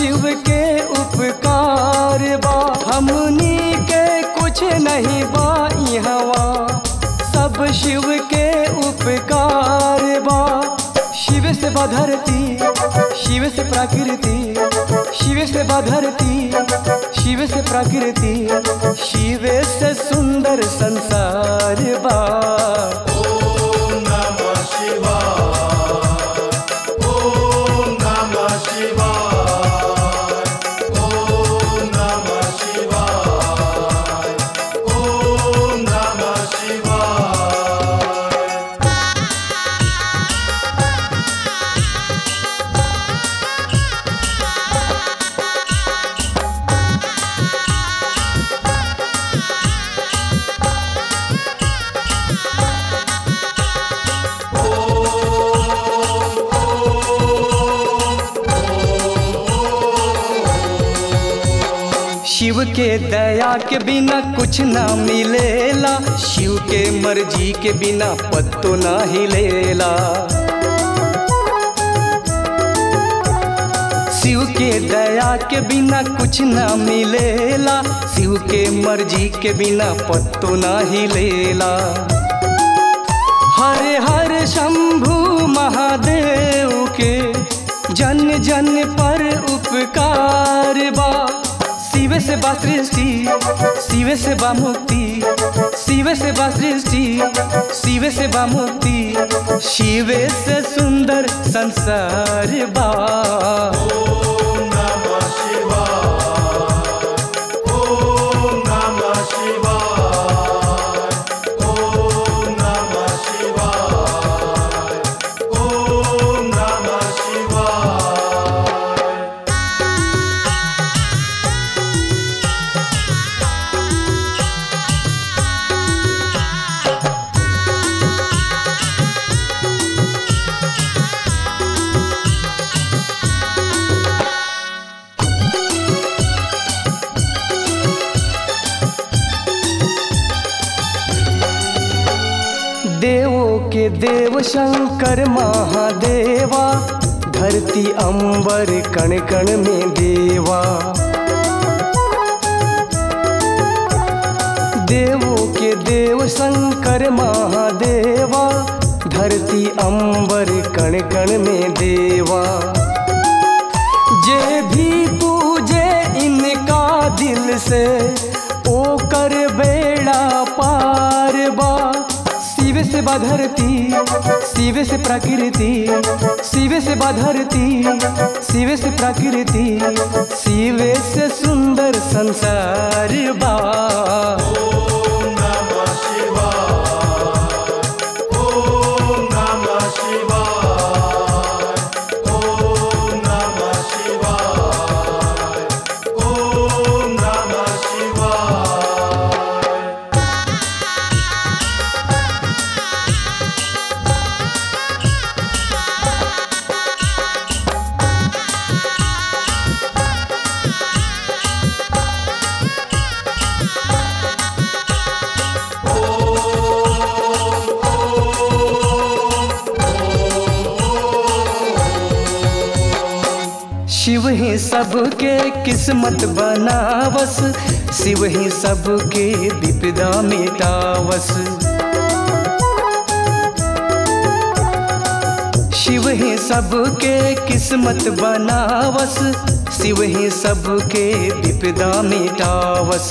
शिव के उपकार बा हमनी के कुछ नहीं बा हवा सब शिव के उपकार बा शिव से बा धरती शिव से प्रकृति शिव से बा धरती शिव से प्रकृति शिव से सुंदर संसार बा ओम नमः शिवाय ओम नमः शिवाय ओम नमः शिवाय ओम नमः शिवाय शिव के दया के बिना कुछ ना मिलेला शिव के मर्जी के बिना पत्तो ना हिलेला शिव के दया के बिना कुछ ना मिलेला शिव के मर्जी के बिना पत्तो ना हिलेला हर हर शंभु महादेव के जन जन पर उपकार बा शिव से बा सृष्टि शिव से बा मुक्ति शिव से बा सृष्टि शिव से बा मुक्ति शिव से सुंदर संसार बा ओम नमः शिवाय ओम नमः शिवाय ओम नमः शिवाय ओम नमः शिवाय देवों के देव शंकर महादेवा धरती अंबर कण कण में देवा देवों के देव शंकर महादेवा धरती अंबर कण कण में देवा जे भी पूजे इनका दिल से ओ कर बेड़ा पार बा शिव से बा धरती शिव से प्रकृति शिव से बा धरती शिव से प्रकृति शिव से सुंदर संसार बा ओम नमः शिवाय ओम नमः शिवाय ओम नमः शिवाय ओम नमः शिवाय शिव ही सबके किस्मत बनावस शिव ही सबके विपदा मिटावस शिव ही सबके किस्मत बनावस शिव ही सबके विपदा मिटावस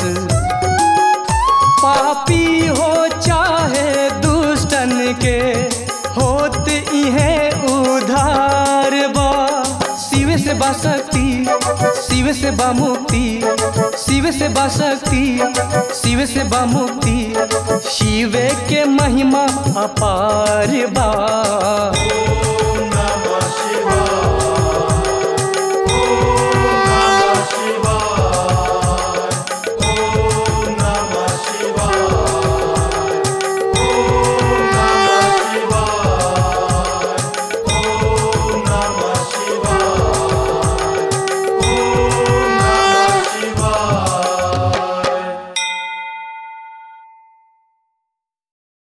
पापी हो चाहे दुष्टन के होत इहे उधार बा शिव से बा शक्ति शिव से बा मुक्ति शिव से बा शक्ति शिव से बा मुक्ति शिव के महिमा अपार बा